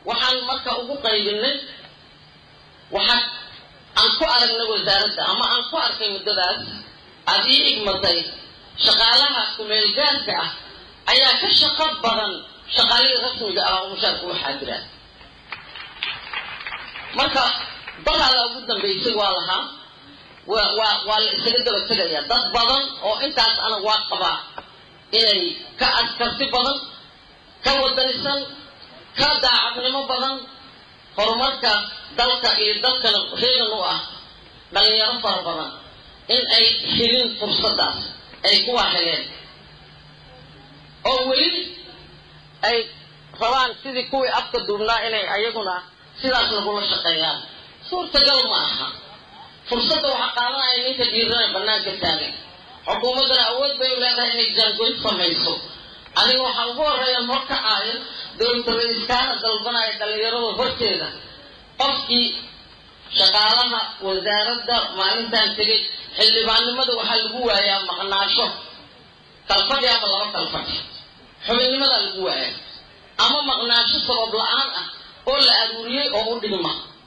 waxaan marka ugu qaybinay waxaa aan ku aragnay wasaaradda ama aan ku arkay muddadaas aad ii igmatay shaqaalaha kumeelgaarka ah ayaa ka shaqo badan shaqaalihii rasmiga ah oo mushaarka u xaadiraan marka dalaada ugu dambaysay waa lahaa waa waa waa la isaga daba tegaya dad badan oo intaas ana waa qabaa inay ka adkarti badan ka wadanisan ka daacadnimo badan horumarka dalka iyo dalkana reegan u ah dhalinyaro fara badan in ay helin fursaddaas ay kuwa heleen oo weli ay rabaan sidii kuwii afka duubnaa inay ayaguna sidaas nagula shaqeeyaan suurtagal ma aha fursadda waxaa qaadanaya ninka dhiirana bannaanka taagan xukuumaddana awood bay u leedahay inay jaangoyn samayso aniga waxaa ugu horreeya horkacaayo dowlada ra-iiskaana dalbanaya dhallinyarada horteeda qofkii shaqaalaha wasaaradda maalintaan tegay xildhibaannimada waxaa lagu waayaa maqnaasho kalfadhi ama laba kalfadhi xubinnimadaa lagu waayaa ama maqnaasho sabab la-aan ah oo la aruuriyey oo u dhigma